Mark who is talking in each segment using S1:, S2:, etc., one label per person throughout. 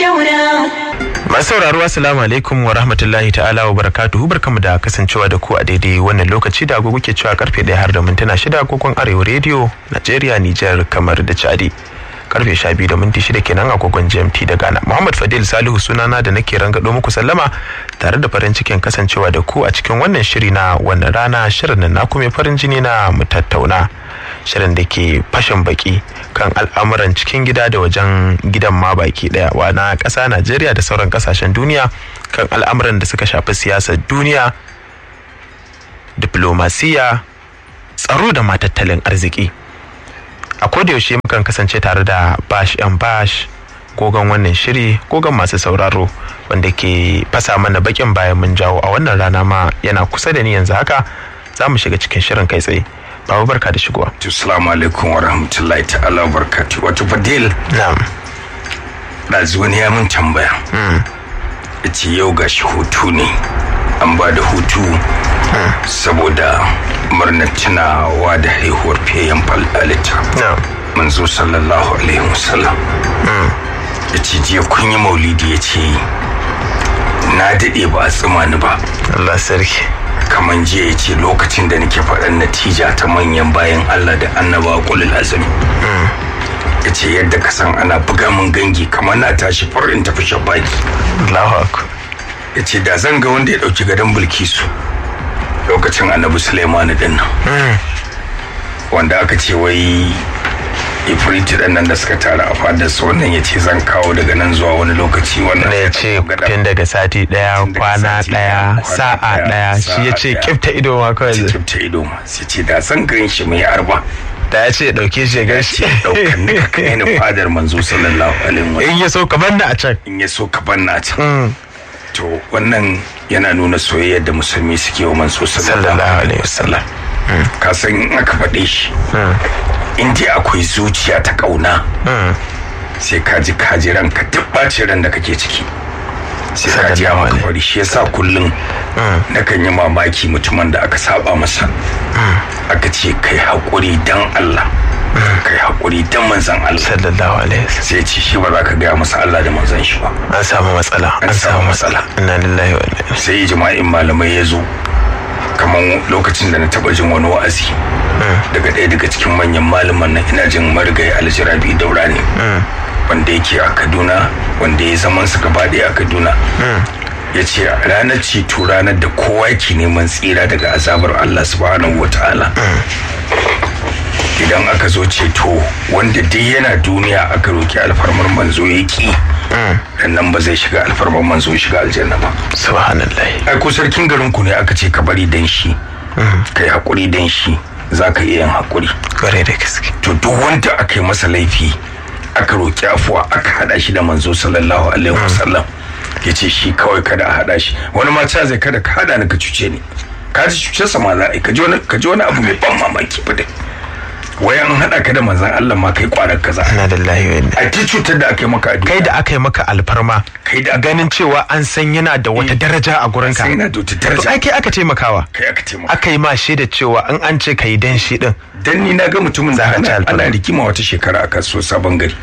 S1: daura.
S2: Masu sauraro assalamu alaikum wa rahmatullahi ta'ala wa barakatuhu barkamu da kasancewa da ku a daidai wannan lokaci da agogo ke cewa karfe ɗaya har da mintuna shida agogon arewa rediyo Najeriya Nijar kamar da Chadi. Karfe sha biyu da minti shida kenan agogon GMT da Ghana. Muhammad Fadil Salihu sunana da nake rangado muku sallama tare da farin cikin kasancewa da ku a cikin wannan shiri na wannan rana shirin nan naku mai farin jini na mu tattauna. Shirin da ke fashin baki kan al'amuran cikin gida da wajen gidan ma baki daya wa na ƙasa Najeriya da sauran ƙasashen duniya kan al'amuran da suka shafi siyasar duniya diplomasiya tsaro da ma tattalin arziki a yaushe mukan kasance tare da bash yan bash gogon wannan shiri gogon masu sauraro wanda ke fasa mana bakin bayan mun jawo a wannan rana ma yana kusa da ni yanzu haka za mu shiga cikin shirin kai tsaye babu barka da shigowa
S3: Assalamu alaikum wa rahmatullahi ta'ala wa barakatuh. Wato Fadil,
S2: na'am
S3: ɗazu wani ya min tambaya. Ya ce yau ga shi hutu ne. An ba da hutu saboda murnar tunawa da haihuwar fiyayyen fal'alita.
S2: na'am
S3: Manzo sallallahu alaihi wasallam. Ya ce jiya kun yi maulidi ya ce na daɗe ba a tsima ni ba.
S2: Allah sarki
S3: kamar jiya ya ce lokacin da nake faɗan natija ta manyan bayan Allah da annaba kulul azumi ya ce yadda ka san ana buga min gangi kamar na tashi far in tafi shabaki
S2: Allahu akbar
S3: ya ce da zan ga wanda ya ɗauki gadon bilkisu lokacin annabi Suleiman din nan wanda aka ce wai ifriti ɗan nan da suka tara a fadar su wannan ya ce zan kawo daga nan zuwa wani lokaci wannan
S2: ne ya ce
S3: gadon.
S2: tun daga sati daya
S3: Tun daga
S2: kwana
S3: sati
S2: daya
S3: ɗaya, kwana
S2: sa'a
S3: ɗaya,
S2: daya shi
S3: sa'a
S2: ya ce
S3: ɗaya.
S2: kifta ido ma kawai
S3: sai
S2: zai-
S3: kifta ido ma sai ce da zan gan shi mai arba
S2: da ya ce ya dauke shi ya
S3: ya
S2: gashi
S3: ce ɗaukan ni ka kai ni fadar manzo sallallahu alaihi wa
S2: in ya so kamar da a can
S3: in ya so ka banna can to wannan yana nuna soyayyar da musulmi suke wa manzo sallallahu alaihi wasallam ka san in aka faɗe shi in dai akwai zuciya ta ƙauna sai ka ji ka ji ranka duk ɓacin ran da kake ciki sai ka ji a
S2: Sallallahu
S3: maka
S2: alaihi.
S3: fari shi yasa kullum nakan yi mamaki mutumin da aka saba masa aka ce kai haƙuri dan Allah kai haƙuri dan manzon Allah
S2: sallallahu alaihi wasallam
S3: sai ce shi ba za ka gaya masa Allah da manzon shi ba
S2: an samu matsala
S3: An
S2: an samu
S3: samu
S2: matsala inna lillahi wa inna ilaihi
S3: sai jima'in malamai ya zo kamar lokacin da na taba jin wani wa'azi daga ɗaya daga cikin manyan malaman nan ina jin marigayi aljirabi daura ne wanda yake a kaduna wanda ya zaman su gaba ɗaya a kaduna ya ce ranar ceto ranar da kowa yake neman tsira daga azabar allah subhanahu wa ta'ala idan aka zo ceto wanda duk yana duniya aka roki alfarmar manzo ya ki nan ba zai shiga alfarmar manzo ya shiga aljanna ba
S2: subhanallahi
S3: ai ko sarkin garin ku ne aka ce ka bari dan shi kai hakuri dan shi za ka iya yin hakuri
S2: kware da gaske
S3: to duk wanda aka yi masa laifi aka roki afuwa aka hada shi da manzo sallallahu alaihi wasallam ya ce shi kawai kada a hada shi wani ma ca zai kada ka hada ni ka cuce ni ka ji cuce sa ma za a yi ka ji wani ka ji wani abu mai ban mamaki fa dai wai an hada ka da manzon Allah ma kai kwarar kaza
S2: inna lillahi wa inna
S3: a ti cutar da aka yi maka a duniya
S2: kai da aka yi maka alfarma
S3: Kai da aka-
S2: ganin cewa an san yana da wata daraja a gurinka
S3: sai na da wata
S2: to
S3: daraja
S2: ai kai aka taimakawa
S3: kai aka taimaka
S2: aka yi ma shaida cewa in an ce ka yi dan shi din
S3: dan ni na ga mutumin da
S2: Za ka ci
S3: ana,
S2: alfarma.
S3: ana rigima wata shekara a kasuwar sabon gari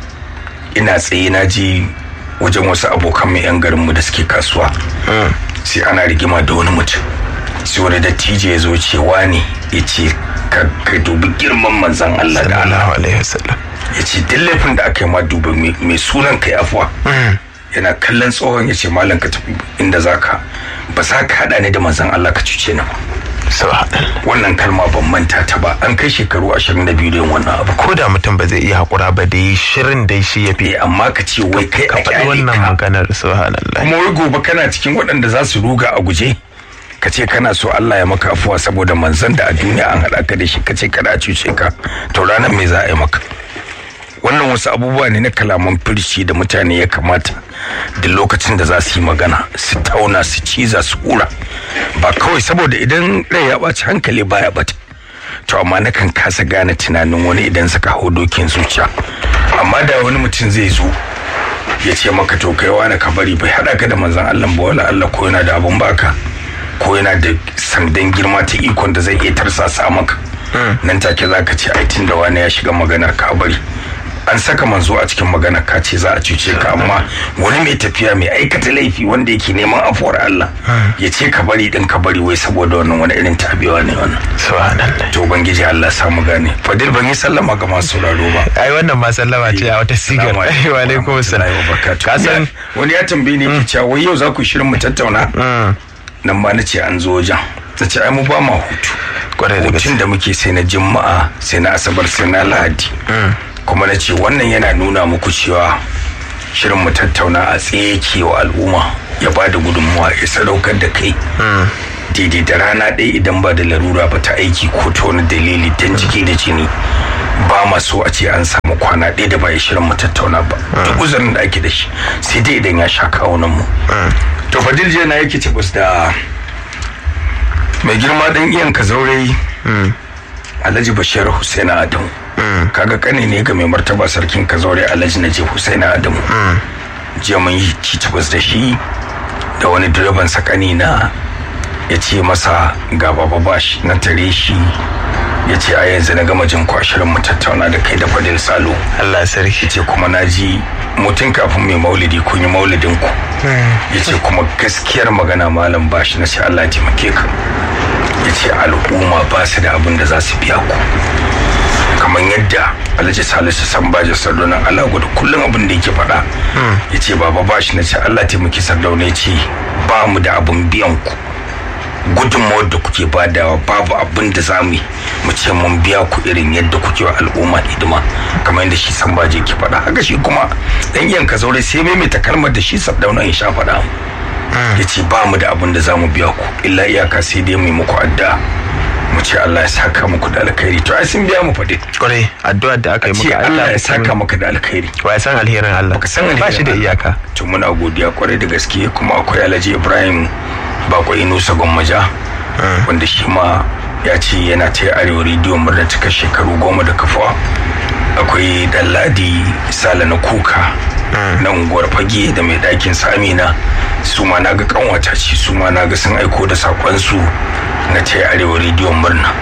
S3: ina tsaye na je wajen wasu abokan mai yan garinmu da suke kasuwa sai ana rigima da wani mutum sai wani dattijo ya zo cewa ne ya ce ka ka dubi girman manzan Allah da Allah
S2: sallallahu alaihi wasallam
S3: ya ce duk laifin da aka yi ma dubi mai- mai sunan kai afuwa yana kallon tsohon ya ce malam ka tafi inda zaka ba za ka haɗa ni da manzan Allah ka cuce ni ba
S2: subhanallah
S3: wannan kalma ban manta ta ba an kai shekaru 22 da yin wannan abu
S2: ko da mutum ba zai iya hakura ba da yi shirin dai shi ya fi
S3: eh amma ka ce wai kai
S2: ka
S3: a
S2: faɗi
S3: kyale
S2: wannan
S3: ka
S2: maganar subhanallah
S3: kuma wai gobe kana cikin waɗanda za su ruga a guje ka ce kana so Allah ya maka afuwa saboda manzon da a duniya an haɗa ka da shi ka ce kada a cuce ka to ranar me za a yi maka wannan wasu abubuwa ne na kalaman firshi da mutane ya kamata da lokacin da za su yi magana su tauna su ciza su kura ba kawai saboda idan rai ya ɓaci hankali baya bata to amma nakan kasa gane tunanin wani idan suka hau dokin zuciya amma da wani mutum zai zo ya ce maka to kai wani ka bari bai haɗa ka da manzon Allah ba wala Allah ko yana da abun baka ko yana da sandan girma ta ikon da zai iya tarsasa maka nan take za ka ce ai tun da wani ya shiga maganar ka bari an saka manzo a cikin magana ka ce za a cuce ka amma wani mai tafiya mai aikata laifi wanda yake neman afuwar Allah ya ce ka bari din ka bari wai saboda wannan wani irin tabiwa ne wannan
S2: subhanallah
S3: to ubangiji Allah sa mu gane fadil ban yi sallama ga masu sauraro ba
S2: ai wannan ma sallama ce a wata sigar wa alaikum assalam
S3: ka san wani ya tambaye ni ke cewa wai yau za ku shirin mu tattauna nan ma na ce an zo wajen ta ce ai mu ba ma hutu
S2: kwarai da gaske
S3: hutun da muke sai na juma'a sai na asabar sai na lahadi kuma na ce wannan yana nuna muku cewa shirin mu tattauna a tsaye ke wa al'umma ya ba da gudunmuwa ya sadaukar da kai daidai da rana ɗaya idan ba da larura ba ta aiki ko ta wani dalili don jiki da jini ba ma so a ce an samu kwana ɗaya da ba ya shirin mu tattauna ba duk uzurin da ake da shi sai dai idan ya sha kawunan mu to fadil jiya na yake cibus da mai girma dan iyan ka zaure alhaji bashir husaina adamu kaga kane ne ga mai martaba sarkin ka zaure alhaji najib husaina adamu jiya mun yi cicibus da shi da wani direban sakani na ya ce masa ga baba bashi na tare shi ya ce a yanzu na gama jin kwashirin mu tattauna da kai da fadil salo
S2: Allah sarki
S3: ya ce kuma na ji mutum kafin mai maulidi kun yi maulidin ku ya ce kuma gaskiyar magana malam bashi na ce Allah ya taimake ka ya ce al'umma ba su da abin da za su biya ku kamar yadda alhaji salisu san baje sardauna Allah gudu kullum abin da yake faɗa ya ce baba bashi na ce Allah taimaki sardauna ya ce ba mu da abin biyan ku gudunmawar da kuke badawa babu abin da za mu yi mu ce mun biya ku irin yadda kuke wa al'umma hidima kamar yadda shi san baje ke faɗa haka shi kuma dan iyan ka zaure sai mai ta kalmar da shi sardauna ya sha faɗa ya ce ba mu da abin da za mu biya ku illa iyaka sai dai mu yi muku addu'a mu ce Allah ya saka muku da alkhairi to ai sun biya mu faɗi
S2: kwarai addu'a da aka yi
S3: ce
S2: muka
S3: Allah ya saka maka da alkhairi
S2: wa ya san alherin Allah
S3: baka san alherin
S2: ba shi da
S3: Allah.
S2: iyaka
S3: to muna godiya kwarai da gaske kuma akwai Alhaji Ibrahim Bako Inusa Gwammaja wanda shi ma ya ce yana ta arewa rediyo murna cika shekaru goma da kafuwa akwai Dalladi Sala na Kuka na unguwar fage da mai ɗakin Samina su ma na ga kanwata ce su ma na ga sun aiko da sakonsu na ta arewa rediyon murna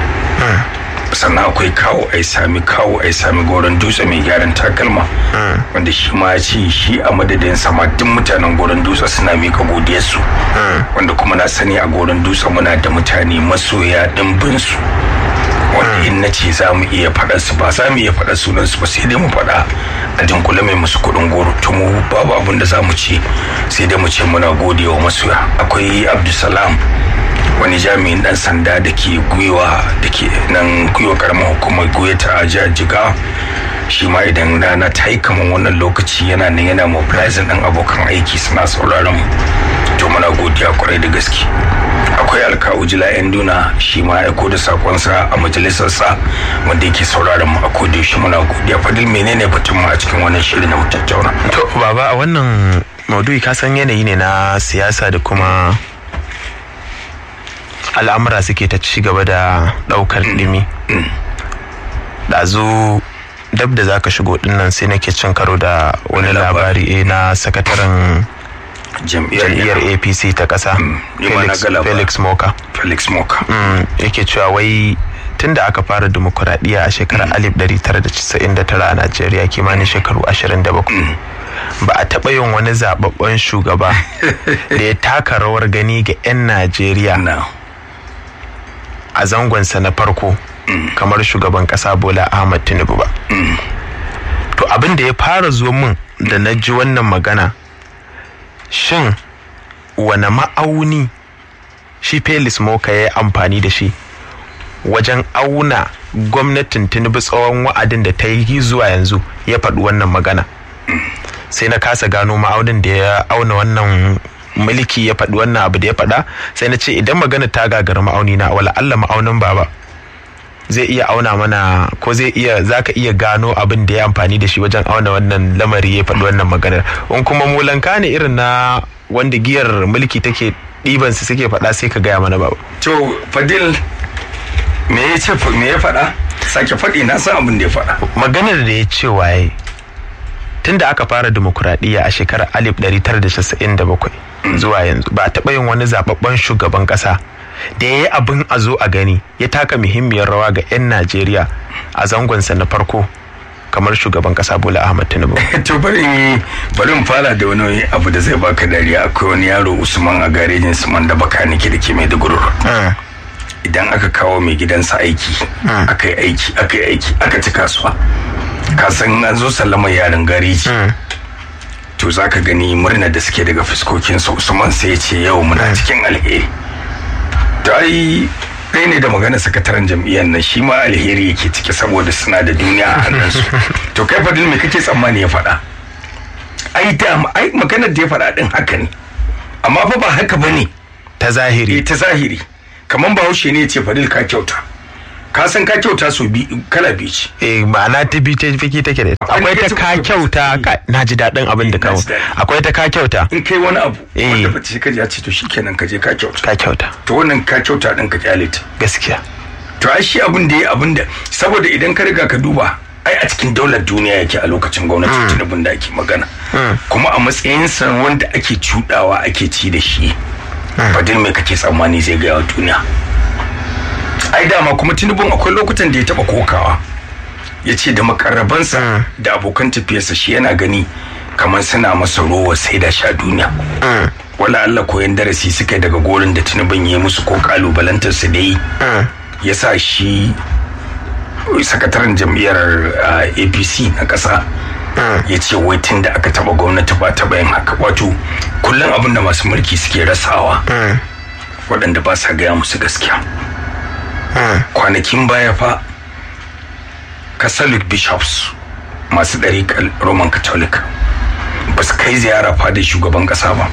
S3: sannan akwai kawo ai sami kawo ai sami goron dutse mai gyaran takalma wanda shi ma ya ce shi a madadin sama duk mutanen goron dutse suna mika godiyarsu wanda kuma na sani a goron dutse muna da mutane masoya dimbin su wanda in na ce za mu iya faɗa su ba za mu iya faɗa sunan su ba sai dai mu faɗa a dunkule mai musu kuɗin goro to mu babu abin da za mu ce sai dai mu ce muna godewa masoya akwai abdulsalam wani jami'in dan sanda da ke gwiwa da ke nan gwiwa karamar hukumar goya ta jihar jiga shi ma idan rana ta yi kamar wannan lokaci yana nan yana mobilizing ɗan abokan aiki suna sauraron mu to muna godiya kwarai da gaske akwai alkawu jila yan duna shi ma aiko da sakonsa a majalisarsa wanda yake sauraron mu a koda shi muna godiya fadil menene batun mu a cikin wannan shirin na mu tattauna
S2: to baba a wannan maudu'i ka san yanayi ne na siyasa da kuma al'amura suke ta ci gaba da daukar dimi ɗazu dab da zaka shigo dinnan sai nake cin karo da wani
S3: Wani labari.
S2: labari eh, na sakataren
S3: jam'iyyar
S2: jam'iyyar apc ta ƙasa
S3: ni ma na
S2: Felix-
S3: ga labarin.
S2: felix moka
S3: felix moka
S2: Mm, yake cewa wai tun da aka fara dimokuraɗiyya a shekarar 1999 a najeriya kimanin shekaru 27 ba a taɓa yin wani zababben shugaba da ya taka rawar gani ga 'yan najeriya
S3: na
S2: a zangonsa na farko kamar shugaban ƙasa bola ahmad tinubu ba to abin da ya fara zuwa min da na ji wannan magana shin wane ma'auni shi felix moka ya yi amfani da shi wajen auna gwamnatin tinubu tsawon wa'adin da ta yi zuwa yanzu ya faɗi wannan magana sai na kasa gano ma'aunin da ya auna wannan mulki ya faɗi wannan abu da ya faɗa sai na ce idan magana ta gagara ma'auni na wala Allah ma'aunin baba zai iya auna mana ko zai iya zaka iya gano abin da ya amfani da shi wajen auna wannan lamari ya faɗi wannan maganar in kuma mulanka ne irin na wanda giyar mulki take ɗiban su suke faɗa sai ka gaya mana baba
S3: to fadil me ya ce me ya faɗa sake faɗi na san abin da ya faɗa
S2: maganar da ya ce waye tun da aka fara demokuraɗiyya a shekarar 1997 zuwa yanzu ba a taɓa yin wani zababben shugaban ƙasa da ya yi abin a zo a gani ya taka muhimmiyar rawa ga 'yan najeriya a zangonsa na farko kamar shugaban kasa bola ahmad tinubu
S3: to bari bari in fara da wani abu da zai baka dariya akwai wani yaro usman a garejin suman da baka nake da ke mai dugurur idan aka kawo mai gidansa aiki aka yi aiki aka yi aiki aka ci kasuwa ka san an zo sallamar yaran gareji to za ka gani murna da suke daga fuskokinsa usman sai ya ce yau muna cikin alheri to ai ɗaya ne da magana sakataren jam'iyyar nan shi ma alheri yake ciki saboda suna da duniya a hannunsu to kai fadil me kake tsammani ya faɗa ai da ai maganar da ya faɗa din haka ne amma fa ba haka bane
S2: ta zahiri
S3: ta zahiri kamar bahaushe ne ya ce fadil ka kyauta ka san ka kyauta so bi kala biyu ce
S2: eh ma'ana ta bi ta fiki take da akwai ta ka kyauta na ji daɗin abin da kawo akwai ta ka kyauta
S3: in kai wani abu wanda ba ta ka ce to shikenan ka je ka kyauta
S2: ka kyauta
S3: to wannan ka kyauta din ka kyale ta
S2: gaskiya
S3: to ai shi abin da ya abin da saboda idan ka riga ka duba ai a cikin daular duniya yake a lokacin gwamnati tunubin da ake magana kuma a matsayinsa wanda ake cudawa ake ci da shi fadil mai kake tsammani zai gaya wa duniya ai dama kuma tunubin akwai lokutan da ya taba kokawa ya ce da makarrabansa da abokan tafiyarsa shi yana gani kamar suna masa rowa sai da sha duniya wala Allah koyan darasi suka daga gorin da tunubin ya musu ko kalubalantar su da yi ya sa shi sakataren jam'iyyar apc na ƙasa ya ce wai tun da aka taba gwamnati ba taba yin haka wato kullum abin da masu mulki suke rasawa waɗanda ba sa gaya musu gaskiya kwanakin baya fa catholic bishops masu ɗariƙar roman catholic ba su kai ziyara fadar shugaban ƙasa ba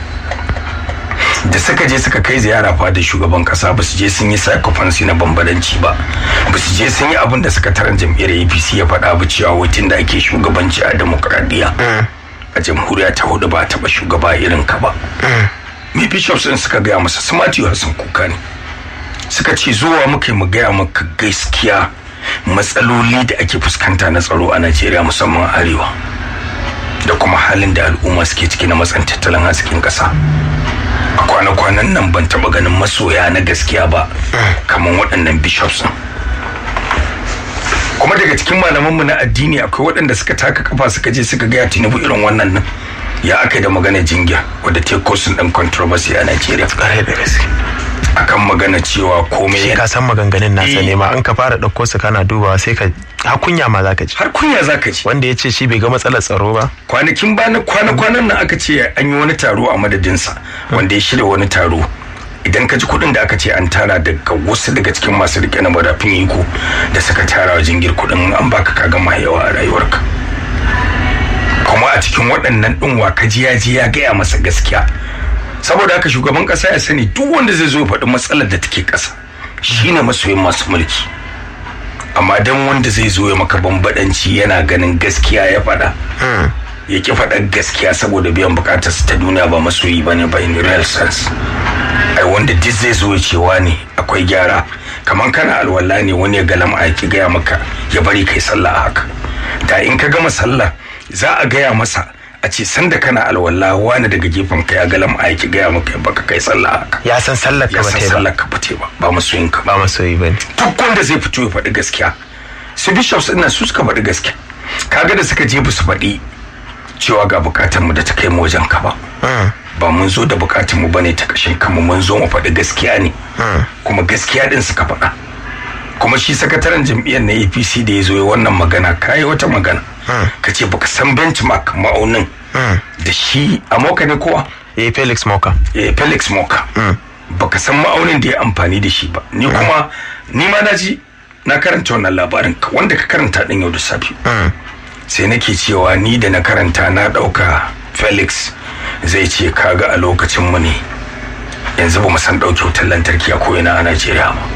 S3: da suka je suka kai ziyara fadar shugaban ƙasa ba su je sun yi sacrifice na bambadanci ba ba su je sun yi abin da sakataren jam'iyyar apc ya faɗa ba cewa wutun da ake shugabanci a demokradiyya a jamhuriya ta hudu ba taɓa shugaba irin ka ba me bishops din suka gaya masa su matiyu hassan kuka ne suka ce zuwa muka mu gaya maka gaskiya matsaloli da ake fuskanta na tsaro a najeriya musamman arewa da kuma halin da al'umma suke ciki na matsan tattalin arzikin ƙasa a kwana-kwanan nan ban taɓa ganin masoya na gaskiya ba kamar waɗannan bishops kuma daga cikin malamanmu na addini akwai waɗanda suka taka kafa suka je suka gaya tinubu irin wannan nan ya aka da magana jingya wadda ta kosin ɗin controversy a Najeriya.
S2: Ƙarai da gaske.
S3: Akan magana cewa komai
S2: Shi ka san maganganun nasa ne ma an ka fara ɗauko su kana dubawa sai ka har kunya ma zaka ji.
S3: Har kunya zaka ji.
S2: Wanda ya ce shi bai ga matsalar tsaro ba.
S3: Kwanakin bana kwana-kwanan nan aka ce an yi wani taro a madadinsa wanda ya shirya wani taro. Idan ka ji kuɗin da aka ce an tara daga wasu daga cikin masu rike na madafin iko da suka tara wa jingir kuɗin an baka ka gama yawa a rayuwarka. kuma a cikin waɗannan ɗin wa kaji ya ji ya gaya masa gaskiya saboda haka shugaban ƙasa ya sani duk wanda zai zo faɗi matsalar da take ƙasa shine masoyin masu mulki amma dan wanda zai zo ya maka bambadanci yana ganin gaskiya ya faɗa ya ki faɗa gaskiya saboda biyan bukatarsa ta duniya ba masoyi ba ne ba in real sense ai wanda duk zai zo ya cewa ne akwai gyara kamar kana alwala ne wani ya galama a ki gaya maka ya bari kai sallah a haka da in ka gama sallah za a gaya masa a ce sanda kana alwala wani daga gefen ka ya galam a ki gaya maka baka kai sallah haka
S2: Ya san sallar ka
S3: ya
S2: ba
S3: san
S2: ta yi ba.
S3: sallar ka ba ta yi ba ba masoyin ka ba
S2: Ba masoyi ba ne.
S3: duk wanda zai fito ya faɗi gaskiya su bishops ina su suka faɗi gaskiya kaga da suka je ba su faɗi cewa ga bukatar mu da ta kai mu wajen ka ba ba mun zo da bukatar mu bane ta kashin kanmu mun zo mu faɗi gaskiya ne kuma gaskiya din suka faɗa kuma shi sakataren jam'iyyar na apc da ya zo ya wannan magana kayi wata magana ka ce baka san benchmark ma'aunin da shi a moka ne kowa
S2: Eh Felix Moka.
S3: eh, felix moka baka san ma'aunin da ya amfani da shi ba ni kuma ni ma na ji na karanta wannan labarin ka wanda ka karanta din yau da safe sai nake cewa ni da na karanta na dauka felix zai ce kaga a lokacin mu ne yanzu ba mu san dauke wutar lantarki a ko'ina a najeriya ba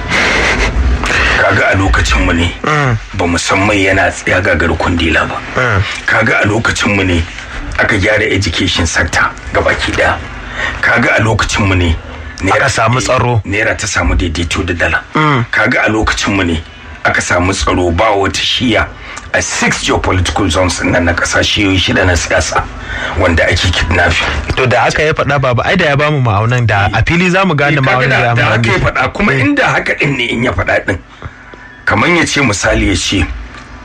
S3: kaga a lokacin mu ne ba mu san mai yana tsaya gagar kundila ba kaga a lokacin mu ne aka gyara education sector gabaki daya kaga a lokacin mu ne naira-
S2: Aka samu tsaro.
S3: naira ta samu daidaito da dala kaga a lokacin mu ne aka samu tsaro ba wata shiya a six geopolitical zones nan na kasashe shida na siyasa wanda ake kidnapping
S2: To da aka ya faɗa baba ai da ya bamu ma'aunan da a fili za mu gane
S3: kaga
S2: ma'aunan da
S3: da
S2: ya
S3: da
S2: mu
S3: haka ya faɗa kuma inda haka din ne in ya faɗa din kamar ya ce misali ya ce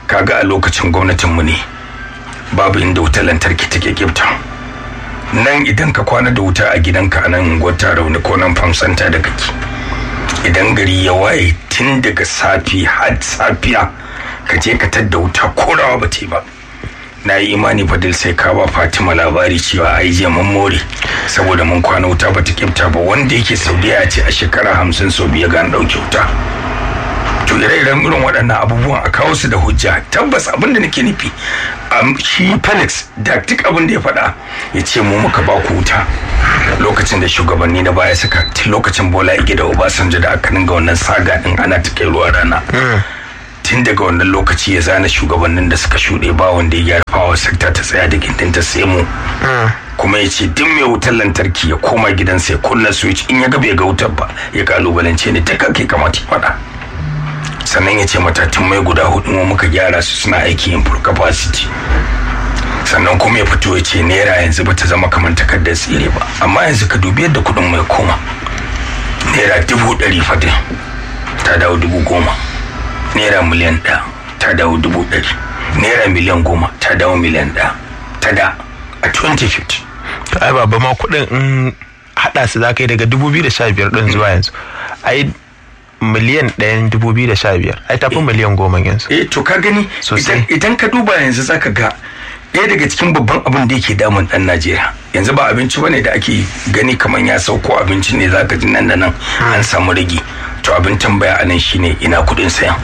S3: kaga a lokacin gwamnatinmu ne babu inda wutar lantarki take kifta nan idan ka kwana da wuta a gidanka a nan gwata rauni ko nan famsanta da kake idan gari ya waye tun daga safi har safiya ka je ka tadda wuta ko rawa ba ba na yi imani fadil sai ka ba fatima labari cewa ai je mun more saboda mun kwana wuta ba ta kifta ba wanda yake saudiya ce a shekara hamsin sau biya ga an ɗauke wuta to ire-iren irin waɗannan abubuwan a kawo su da hujja tabbas abin da nake nufi shi felix da duk abin da ya faɗa ya ce mu muka ba ku wuta lokacin da shugabanni na baya suka tun lokacin bola ige da obasanjo da aka dinga wannan saga din ana ta kai ruwa rana tun daga wannan lokaci ya zana shugabannin da suka shuɗe ba wanda ya gyara fawa sekta ta tsaya da gindin ta sai mu kuma ya ce duk mai wutar lantarki ya koma gidansa ya kunna switch in ya ga bai ga wutar ba ya kalubalance ne duk ake kamata ya faɗa sannan ya ce matatun mai guda hudu mu muka gyara su suna aiki in full capacity sannan kuma ya fito ya ce naira yanzu ba ta zama kamar takardar tsire ba amma yanzu ka dubi yadda kudin mai koma naira dubu ɗari fadin ta dawo dubu goma naira miliyan ɗaya ta dawo dubu ɗari naira miliyan goma ta dawo miliyan ɗaya ta da a 2050
S2: to ai baba ma kuɗin in haɗa su za ka yi daga 2015 ɗin zuwa yanzu ai miliyan ɗayan dubu biyu da sha biyar ai tafi miliyan goma yanzu
S3: eh to ka gani
S2: Sosai.
S3: idan ka duba yanzu zaka ga ɗaya daga cikin babban abin da yake damun ɗan najeriya yanzu ba abinci bane da ake gani kamar ya sauko abinci ne zaka ji nan da nan an samu rage to abin tambaya a nan shine ina kuɗin sayan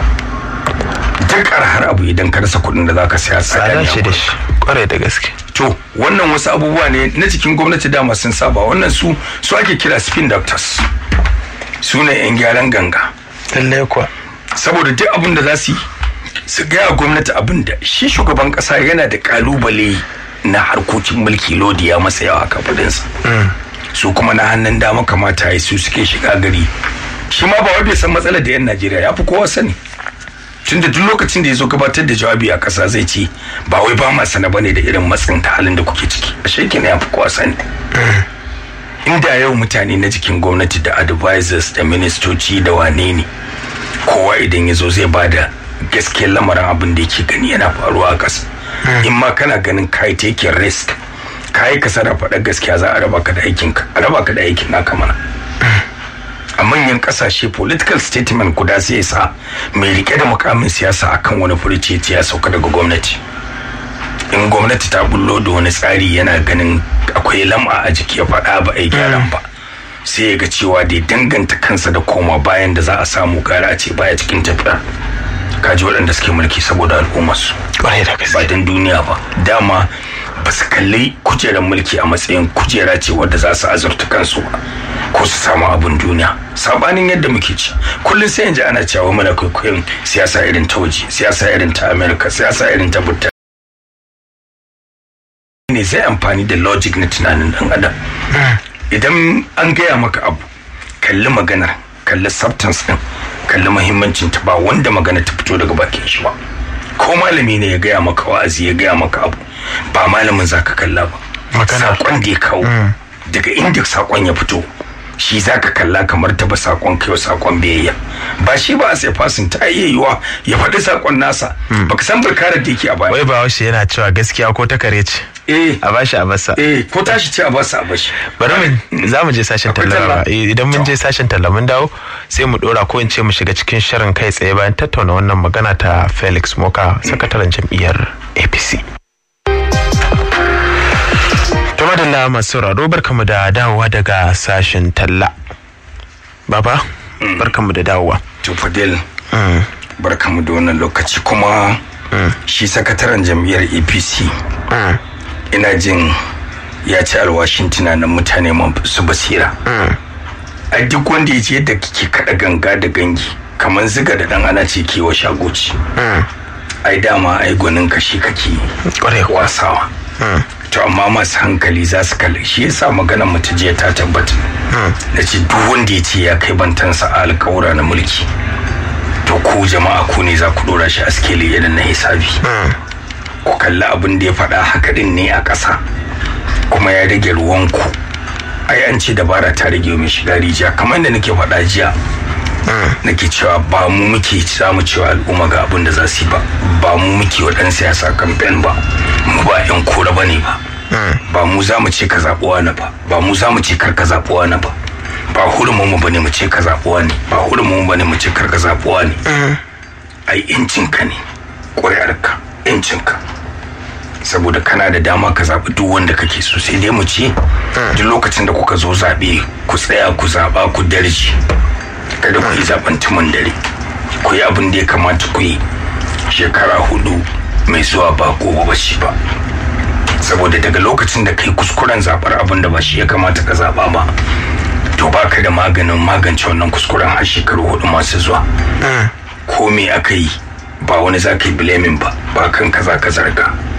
S3: duk arhar abu idan ka rasa kuɗin da zaka saya tsada
S2: tsada
S3: ne
S2: shi
S3: a
S2: da
S3: gurin.
S2: shi kwarai da gaske
S3: to wannan wasu abubuwa ne na cikin gwamnati dama sun saba wannan su su ake kira spin doctors su ne yan gyaran ganga
S2: lallai kuwa
S3: saboda duk abin da za su yi su gaya gwamnati abin da shi shugaban kasa yana da kalubale na harkokin mulki lodi ya masa yawa kafadinsa su kuma na hannun dama kamata ya su suke shiga gari shi ma ba wai bai san matsalar da yan najeriya ya fi kowa sani tun da duk lokacin da ya zo gabatar da jawabi a kasa zai ce ba wai ba ma sana bane da irin matsin ta halin da kuke ciki a shekin ya fi kowa sani inda yau mutane na cikin gwamnati da advisors da ministoci da wane ne kowa idan ya zo zai ba da gaskiyar lamarin abin da yake gani yana faruwa a ƙasa in ma kana ganin kai taking risk kai ka sana faɗa gaskiya za a raba ka da aikin ka a raba ka da aikin naka mana a manyan ƙasashe political statement guda sai ya sa mai rike da mukamin siyasa akan wani furuci ya sauka daga gwamnati in gwamnati ta bullo da wani tsari yana ganin akwai lam'a a jiki ya faɗa ba a yi gyaran ba sai ya ga cewa da ya danganta kansa da koma bayan da za a samu gara a ce baya cikin tafiya kaji waɗanda suke mulki saboda al'ummarsu
S2: kwarai da
S3: ba
S2: gaske
S3: don duniya ba dama ba su kalli kujerar mulki a matsayin kujera ce wadda za su azurta kansu ba ko su samu abin duniya sabanin yadda muke ci kullum sai yanzu ana cewa muna kwaikwayon siyasa irin ta waje siyasa irin ta america siyasa irin ta burtaniya ne zai amfani da logic na tunanin dan adam idan an gaya maka abu kalli maganar kalli substance din kalli muhimmancin ta ba wanda magana ta fito daga bakin shi ba ko malami ne ya gaya maka wa'azi ya gaya maka abu ba malamin zaka kalla ba
S2: Magana.
S3: sakon da ya kawo daga inda sakon ya fito shi zaka kalla kamar ta ba sakon kai sakon biyayya ba shi ba a sai fasin ta iya yiwa ya faɗi sakon nasa baka san burkarar da yake a baya
S2: wai ba washe yana cewa gaskiya ko ta kare ce
S3: eh
S2: a bashi a basa
S3: eh ko tashi ce a basa a bashi
S2: bari mu za mu je sashen
S3: Akwai
S2: talla
S3: talla?
S2: Eh, idan mun je sashen talla mun dawo sai mu dora ko in ce mu shiga cikin shirin kai tsaye bayan tattauna wannan magana ta Felix Moka sakataren jam'iyyar APC to madalla masu sauraro barkamu da dawowa daga sashen talla baba barkamu da dawowa
S3: to fadil
S2: Mm,
S3: barkamu da wannan lokaci kuma shi sakataren jam'iyyar apc
S2: mm,
S3: ina jin ya ci alwashin tunanin mutane su basira
S2: mm.
S3: a duk wanda ya ce yadda kike kada ganga da gangi kamar ziga da dan ana ce kewa shagoci
S2: Mm.
S3: ai dama ai gwanin ka shi kake
S2: Kwarai kuwa.
S3: wasawa
S2: Mm.
S3: to amma masu hankali za su kalli shi yasa maganar mu ta jiya ta tabbata na ce duk wanda ya ce ya kai bantansa a alkawura na mulki to ku jama'a ku ne za ku dora shi a skeli irin na hisabi ku kalli abin da ya faɗa haka din ne a ƙasa kuma ya rage ruwanku ai an ce dabara ta rage mai shiga rijiya kamar da nake faɗa jiya nake cewa ba mu muke samu cewa al'umma ga abin da za su yi ba ba mu muke wa ɗan siyasa kamfen ba mu ba 'yan kora ba ne ba ba mu za mu ce ka zaɓi wani ba ba mu za mu ce kar ka zaɓi wani ba ba hurumin mu bane mu ce ka zaɓi wani ba hurumin mu bane mu ce kar ka zaɓi wani ai incinka ne ƙuri'arka incinka saboda kana da dama ka zaɓi duk wanda kake so sai dai mu ce duk lokacin da kuka zo zaɓe ku tsaya ku zaɓa ku darji kada ku yi zaɓen tumin dare ku yi abin da ya kamata ku yi shekara hudu mai zuwa ba gobe ba shi ba saboda daga lokacin da kai kuskuren zaɓar abin da ba shi ya kamata ka zaɓa ba to baka da maganin magance wannan kuskuren har shekaru hudu masu zuwa ko me aka yi ba wani za ka yi blaming ba ba kan kaza ka zarga